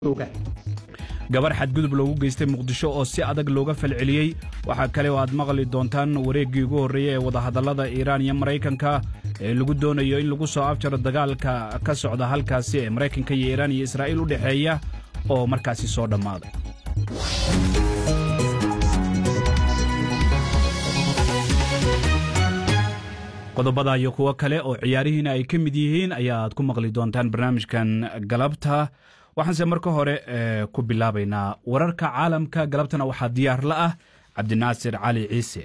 gabar xadgudub loogu geystay muqdisho oo si adag looga falceliyey waxaa kale oo aad maqli doontaan wareeggii ugu horreeyey ee wadahadallada iiraan iyo maraykanka ee lagu doonayo in lagu soo afjaro dagaalka ka socda halkaasi ee maraykanka iyo iiraan iyo israa'iil u dhexeeya oo markaasi soo dhammaaday qodobada iyo kuwo kale oo ciyaarihiina ay ka mid yihiin ayaaad ku maqli doontaan barnaamijkan galabta waxaanse marka hore ku bilaabaynaa wararka caalamka galabtana waxaa diyaar la ah cabdinaasir cali ciise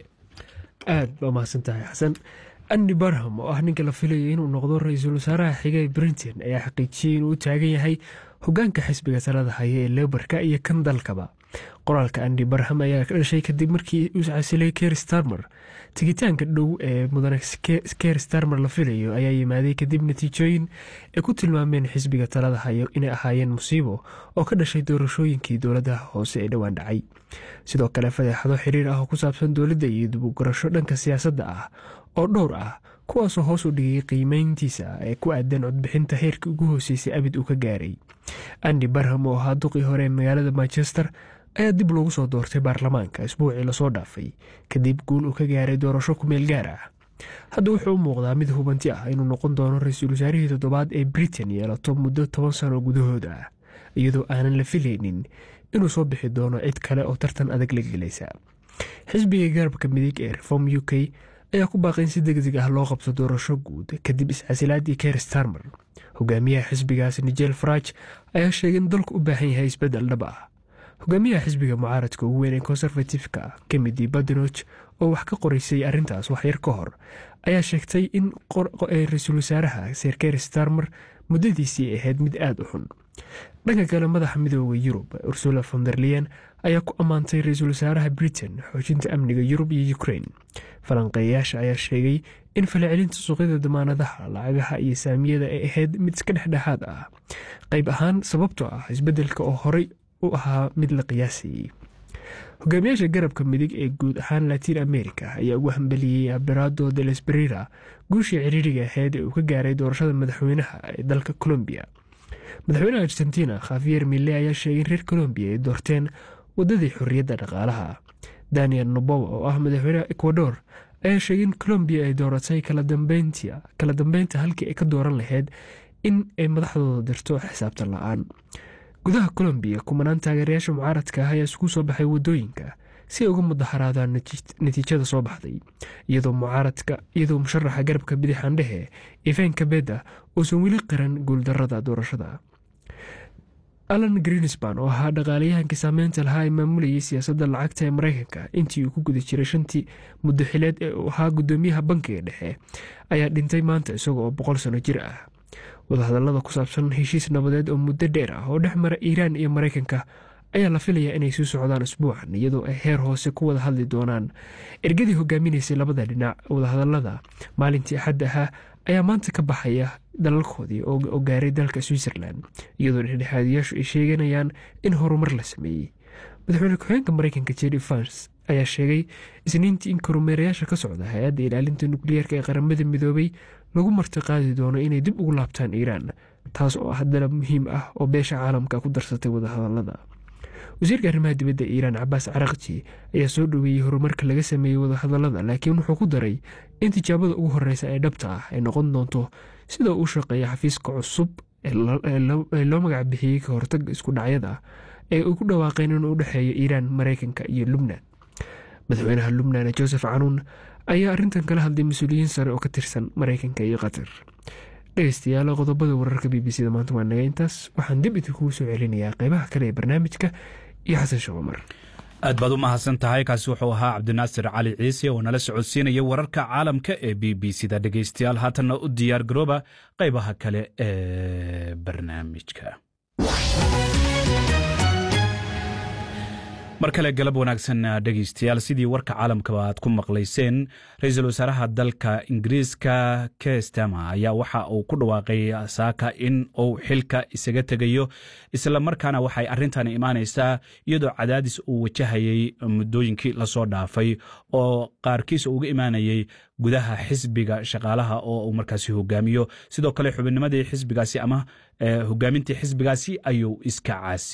aad baa mahadsan tahay xasan andy barham oo ah ninka la filayay inuu noqdo ra-iisul wasaaraha xiga ee britain ayaa xaqiijiyey inuu u taagan yahay hogaanka xisbiga talada haya ee lebarka iyo kan dalkaba qoraalka andy barham ayaa ka dhashay kadib markii uu casilay ker starmer tigitaanka dhow ee mudane ker starmer la filayo ayaa yimaaday kadib natiijooyin ay ku tilmaameen xisbiga talada hayo inay ahaayeen musiibo oo ka dhashay doorashooyinkii dowladaha hoose ee dhowaan dhacay sidoo kale fadeexado xiriir ah oo ku saabsan dowladda iyo dibugurasho dhanka siyaasadda ah oo dhowr ah kuwaasoo hoos u dhigay qiimeyntiisa ee ku aadan codbixinta heerkii ugu hooseysay abid uu ka gaaray andy barham oo ahaa duqii hore ee magaalada manchester ayaa dib loogu soo doortay baarlamaanka isbuucii lasoo dhaafay kadib guul uu ka gaaray doorasho kumeel gaar ah hadda wuxuu u muuqdaa mid hubanti ah inuu noqon doono ra-iisul wasaarihii toddobaad ee britain yeelato muddo toban sano gudahooda ah iyadoo aanan la filaynin inuu soo bixi doono cid kale oo tartan adag la gelaysa xisbiga garabka midig ee reform u k ayaa ku baaqay in si deg deg ah loo qabto doorasho guud kadib iscasilaadii ker starmer hogaamiyaha xisbigaas nigel faraj ayaa sheegay in dalku u baahan yahay isbeddel dhab ah hogaamiyaha xisbiga mucaaradka ugu weyn ee konservatifka kemidi badenoch oo wax ka qoraysay arrintaas waxyar ka hor ayaa sheegtay in ra-iisul wasaaraha ser ker starmer muddadiisii ahayd mid aada u xun dhanka kale madaxa midooda yurub ursula fonderleyen ayaa ku ammaantay ra-iisul wasaaraha britain xoojinta amniga yurub iyo ukrain falanqeeyayaasha ayaa sheegay in falcelinta suuqyada damaanadaha lacagaha iyo saamiyada ay ahayd mid iska dhexdhexaad ah qayb ahaan sababtoo ah isbeddelka oo horey u ahaa mid la qiyaasayey hogaamiyaasha garabka midig ee guud ahaan latiin america ayaa ugu hambeliyey aberado de lesberira guushii ciriiriga ahayd ee uu ka gaaray doorashada madaxweynaha ee dalka colombiya madaxweynaha argentina khafiyer mille ayaa sheegay in reer colombiya ay doorteen wadadii xorriyadda dhaqaalaha daniel nobowa oo ah madaxweynaha ecuador ayaa sheegay in colombiya ay dooratay kala dambeynta halkii ay ka dooran lahayd in ay madaxdooda dirto xisaabtan la-aan gudaha colombiya kumanaan taageerayaasha mucaaradka ah ayaa isku soo baxay wadooyinka si ay uga mudaharaadaan natiijada soo baxday iyadoo mucaaradka iyadoo musharaxa garabka bidix andhehe ivan kabeda uusan weli qiran guuldarada doorashada alan greenspan oo ahaa dhaqaalayahankii saameynta lahaa ee maamulayay siyaasadda lacagta ee maraykanka intii uu ku guda jiray shantii muddo xileed ee uu ahaa gudoomiyaha bankiga dhexe ayaa dhintay maanta isaga oo boqol sano jir ah wadahadallada ku saabsan heshiis nabadeed oo muddo dheer ah oo dhex mara iiraan iyo maraykanka ayaa la filayaa inay sii socdaan isbuucan iyadoo ay heer hoose ku wada hadli doonaan ergadii hogaaminaysay labada dhinac wadahadallada maalintii axad ahaa ayaa maanta ka baxaya dalalkoodii oo gaaray dalka switzerland iyadoo dhexdhexaadiyaashu ay sheeganayaan in horumar la sameeyey madaxweyne ku-xeenka maraykanka jerry fans ayaa sheegay isniintii in kormeerayaasha ka socda hay-adda ilaalinta nukliyeerka ee qaramada midoobay lagu martiqaadi doono inay dib ugu laabtaan iiraan taas oo ah dalab muhiim ah oo beesha caalamka ku darsatay wadahadallada wasiirka arrimaha dibadda iiraan cabaas carakji ayaa soo dhoweeyey horumarka laga sameeyey wadahadallada laakiin wuxuu ku daray in tijaabada ugu horeysa ee dhabta ah ay noqon doonto sida uu shaqeeya xafiiska cusub ee loo magac bixiyey ka hortaga isku dhacyada ee uu ku dhawaaqeen inuu u dhexeeyo iiraan maraykanka iyo lubnan madaxweynaha lubnan joseph canuun ayaa arrintan kala hadlay mas-uuliyiin sare oo ka tirsan maraykanka iyo qatar dhegeystayaal qodobada wararka b b c da maanta waa naga intaas waxaan dib idinkugu soo celinayaa qeybaha kale ee barnaamijka iyo xasan sheekh cumar aad baad u mahadsan tahay kaasi wuxuu ahaa cabdinaasir cali ciise oo nala socodsiinaya wararka caalamka ee b b c da dhegeystayaal haatanna u diyaar garooba qaybaha kale ee barnaamijka mar kale galab wanaagsan dhegeystayaal sidii warka caalamkaba aad ku maqlayseen ra-iisul wasaaraha dalka ingiriiska kestama ayaa waxa uu ku dhawaaqay saaka in uu xilka isaga tegayo islamarkaana waxay arrintan imaanaysaa iyadoo cadaadis uu wajahayay muddooyinkii lasoo dhaafay oo qaarkiis uga imaanayay gudaha xisbiga shaqaalaha oo uu markaasi hogaamiyo sidoo kale xubinnimadii xisbigaasi ama hogaamintii xisbigaasi ayuu iska caasi